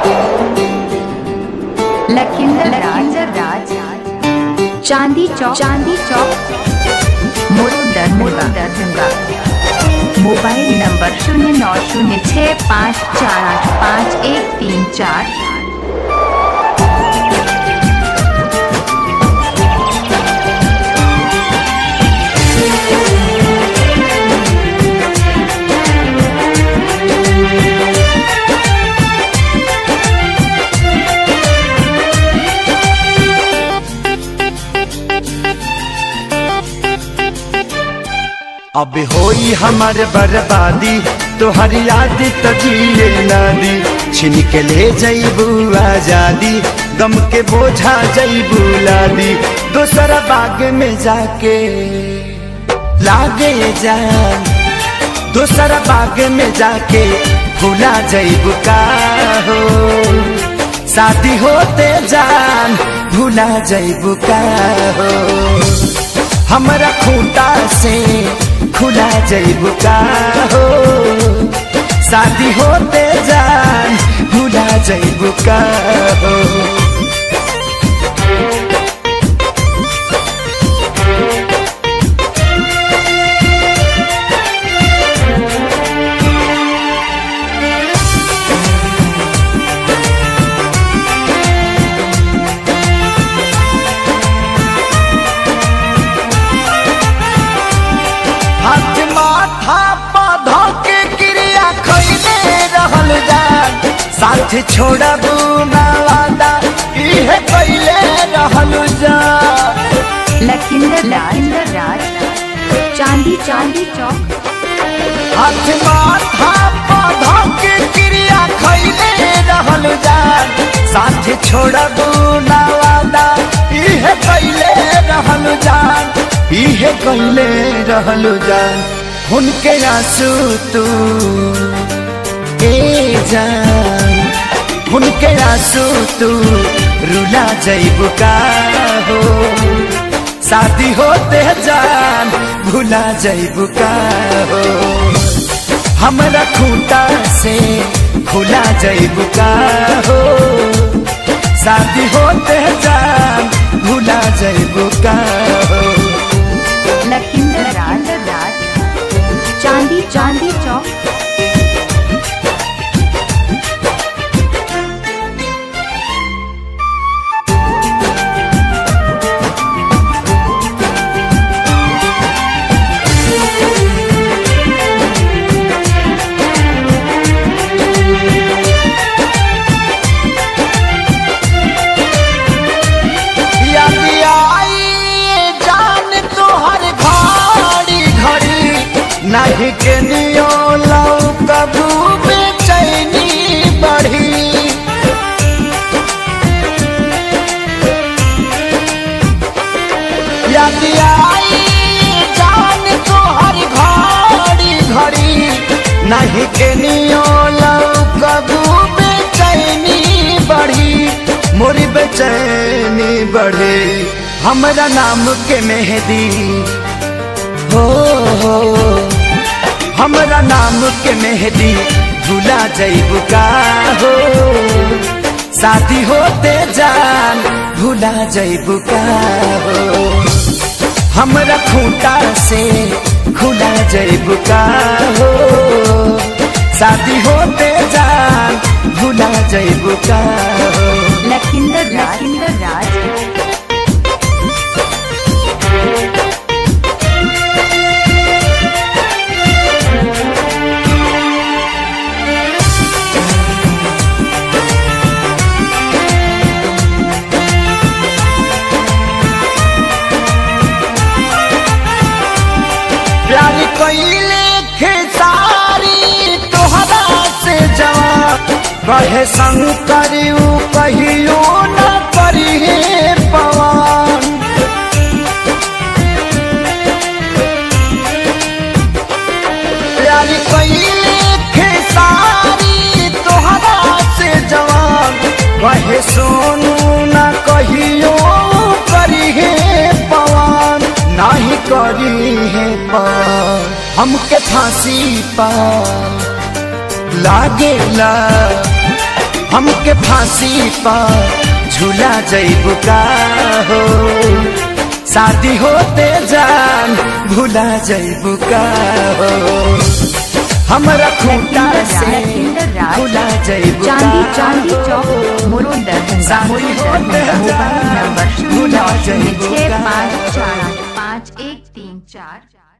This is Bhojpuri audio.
लखिंदर राज चांदी चौक चांदी चौक मुरुदर मुरुदरभंगा मोबाइल नंबर शून्य नौ शून्य छः पाँच चार आठ पाँच एक तीन चार अब होई हमार बर्बादी तोहर याद तजिए नादी छिन के ले जईबू आजादी गम के बोझा जईबू लादी दोसरा बाग में जाके लागे जान दोसरा बाग में जाके भूला जईबू का हो शादी होते जान भूला जईबू का हो हमरा खूंटा से खुला जईबू का हो शादी होते जान भूला जईबू का हो हाथ माथा पौधा के क्रिया खैले रहल जान साथ छोड़बू ना वादा इहे कैले रहल जान लखिंदर राज चांदी चांदी चौक हाथ माथा पौधा के क्रिया खैले रहल जान साथ छोड़बू ना वादा इहे कैले रहल जान इहे कैले रहल जान उनके आंसू तू ए जान उनके आंसू तू रुला जईबू का हो शादी होते जान भूला जईबू का हो हमरा खूंटा से खुला जईबू का हो शादी होते जान भूला जईबू का हो लखिंदर राज चांदी चांदी चौक याद आई जान तोहर घड़ी घड़ी नहीं के नियो लौ कबू बेचैनी बढ़ी याद आई जान तोहर घड़ी घड़ी नहीं के नियो लौ कबू बेचैनी बढ़ी मोरी बेचैनी बढ़े हमरा नाम के मेहदी हो हो हमरा नाम के मेहदी भूला जईबू का हो शादी होते जान भूला जईबू का हो हमरा खूंटा से खुला जईबू का हो शादी होते जान भूला जईबू का हो लखिंदर राज प्यार कैले खेसारी तोहरा से जवाब कहे संग करियो कहियो न करिए पवन प्यार कैले खेसारी तोहरा से जवाब कहे सोनू न कहियो करिए पवन नाही करी है पार हमके फांसी पा लागेला हमके फांसी पर झूला जैबू का हो शादी होते जान भूला जैबू का हो हमरा खूंटा से लखिंदर राज भूला जैबू चांदी चांदी चौक मोरो दरभंगा शादी मोरो होते दरभंगा मोबाइल जान नंबर शून्य भूला शून्य जैबू छः का पाँच चार पाँच एक तीन चार